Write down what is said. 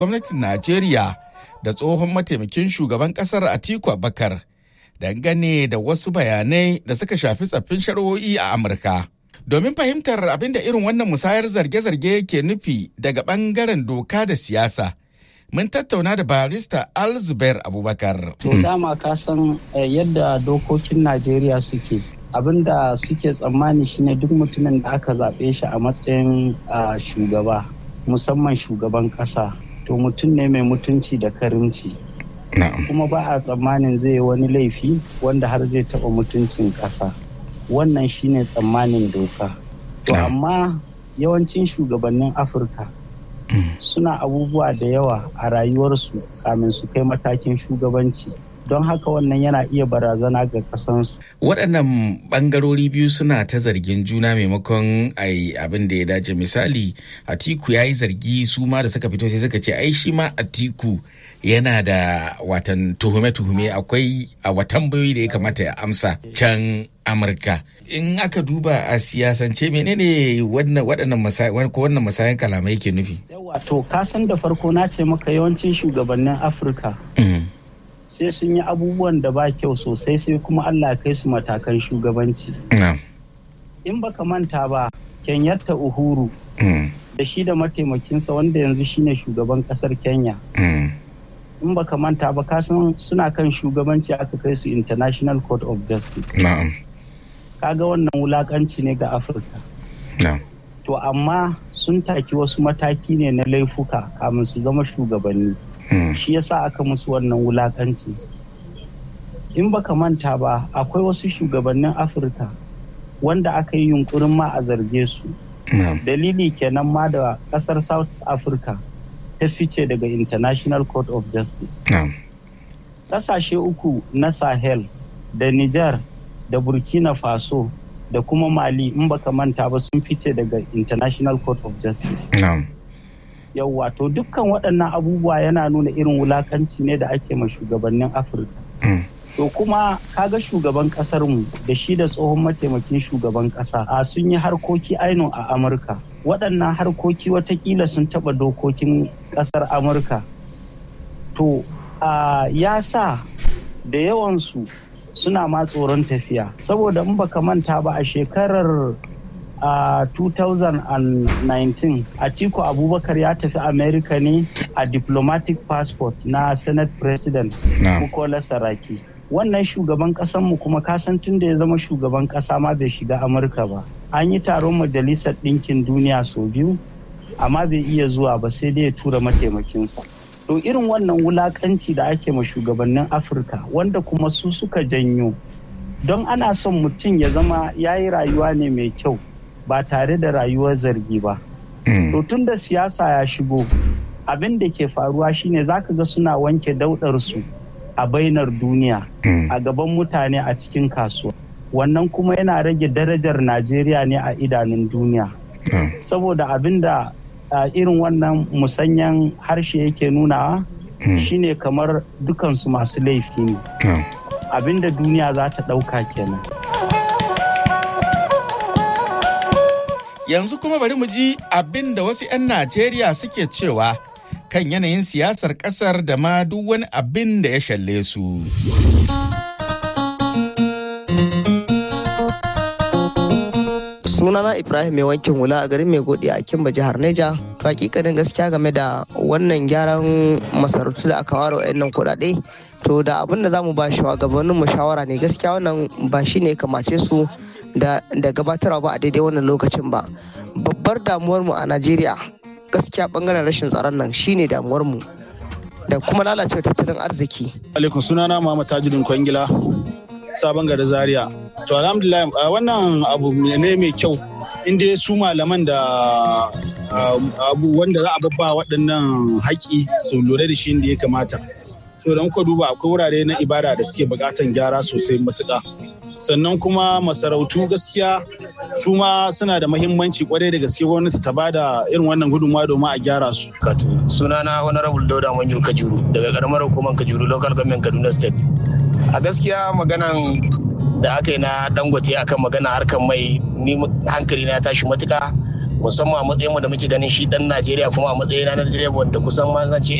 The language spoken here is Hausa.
gwamnatin Najeriya da tsohon mataimakin shugaban kasar Atiku Abubakar dangane da wasu bayanai da suka shafi tsaffin shari'o'i a Amurka. Domin fahimtar abin da irin wannan musayar zarge-zarge ke nufi daga bangaren doka da siyasa. Mun tattauna da barista Al Zubair Abubakar. To dama ka san yadda dokokin Najeriya suke. Abin da suke tsammani shine duk mutumin da aka zaɓe shi a matsayin shugaba, musamman shugaban ƙasa. To mutum ne mai mutunci da karimci. Kuma ba a tsammanin zai yi wani laifi wanda har zai taɓa mutuncin ƙasa. Wannan shine tsammanin doka. To amma yawancin shugabannin Afirka. suna abubuwa da yawa a rayuwarsu kamin su kai matakin shugabanci don haka wannan yana iya barazana ga kasansu. waɗannan ɓangarori biyu suna ta zargin juna maimakon ai abin da ya dace misali atiku ya yi zargi su ma da suka fito sai suka ce ai shi ma atiku yana da watan tuhume-tuhume akwai a watan bayoyi da ya kamata ya amsa can amurka in aka duba a siyasance menene waɗannan masayan kalamai ke nufi wato kasan da farko na ce maka yawancin shugabannin afirka sai sun yi abubuwan da ba kyau sosai sai kuma allah kai su matakan shugabanci in baka manta ba kenyatta uhuru da shi da mataimakinsa wanda yanzu shine shugaban kasar kenya in baka manta ba kasan suna kan shugabanci aka kai su international court of justice kaga wannan wulakanci ne ga afirka to amma sun taki wasu mataki ne na laifuka kamin su zama shugabanni shi yasa aka musu wannan wulakanci in baka manta ba akwai wasu shugabannin afirka wanda aka yi yunkurin ma a zarge su dalili kenan ma da kasar south africa ta fice daga international court of justice kasashe uku na sahel da niger da burkina faso da kuma mali in baka manta ba sun fice daga international court of justice yauwa to dukkan waɗannan abubuwa yana nuna irin wulakanci ne da ake ma shugabannin afirka to kuma kaga shugaban ƙasar mu da shi da tsohon mataimakin shugaban ƙasa a sun yi harkoki aino a amurka waɗannan harkoki watakila sun taɓa dokokin ƙasar amurka to ya sa da yawansu suna ma tsoron tafiya saboda in baka manta ba a shekarar a uh, 2019 atiku abubakar ya tafi america ne a diplomatic passport na senate president bukola no. saraki wannan shugaban mu kuma kasan tun da ya zama shugaban kasa ma bai shiga amurka ba an yi taron majalisar ɗinkin duniya sau biyu amma bai iya zuwa ba sai dai ya tura mataimakinsa to irin wannan wulakanci da ake ma shugabannin afirka wanda kuma su suka janyo don ana son mutum ya zama ya yi rayuwa ne mai kyau ba tare da rayuwar zargi ba to tun da siyasa ya shigo abin da ke faruwa shine zaka ga suna wanke daudarsu a bainar duniya a gaban mutane a cikin kasuwa wannan kuma yana rage darajar najeriya ne a idanun duniya saboda abin da Uh, irin wannan musanyan harshe yake nunawa mm. shine kamar dukansu masu laifi ne mm. abinda duniya za ta ɗauka kenan yanzu kuma bari mu ji abin da wasu 'yan najeriya suke cewa kan yanayin siyasar ƙasar da ma duk wani abin da ya shalle su sunana ibrahim mai wankin hula a garin mai godi a kimba jihar neja to hakikanin gaskiya game da wannan gyaran masarautu da aka ware wa'annan kuɗaɗe to da abin da zamu ba shi gabanin mu shawara ne gaskiya wannan ba shi ne kamace su da gabatarwa ba a daidai wannan lokacin ba babbar damuwar mu a najeriya gaskiya bangaren rashin tsaron nan shine damuwar mu da kuma lalacewar tattalin arziki alaikum sunana muhammad tajudin kwangila sabon gari zaria to alhamdulillah wannan abu ne mai kyau inda su malaman da abu wanda za a babba waɗannan haƙi su lura da shi inda ya kamata to don ku duba akwai wurare na ibada da suke buƙatan gyara sosai matuƙa sannan kuma masarautu gaskiya su ma suna da mahimmanci kwarai da gaske gwamnati ta bada irin wannan gudunmawa domin a gyara su. sunana honorable dauda manyu kajuru daga karamar hukumar kajuru local government kaduna state a gaskiya maganan da aka yi na dangote akan magana harkar mai ni hankali na tashi matuka musamman a matsayin mu da muke ganin shi dan Najeriya kuma a matsayin na Najeriya wanda kusan ma zan ce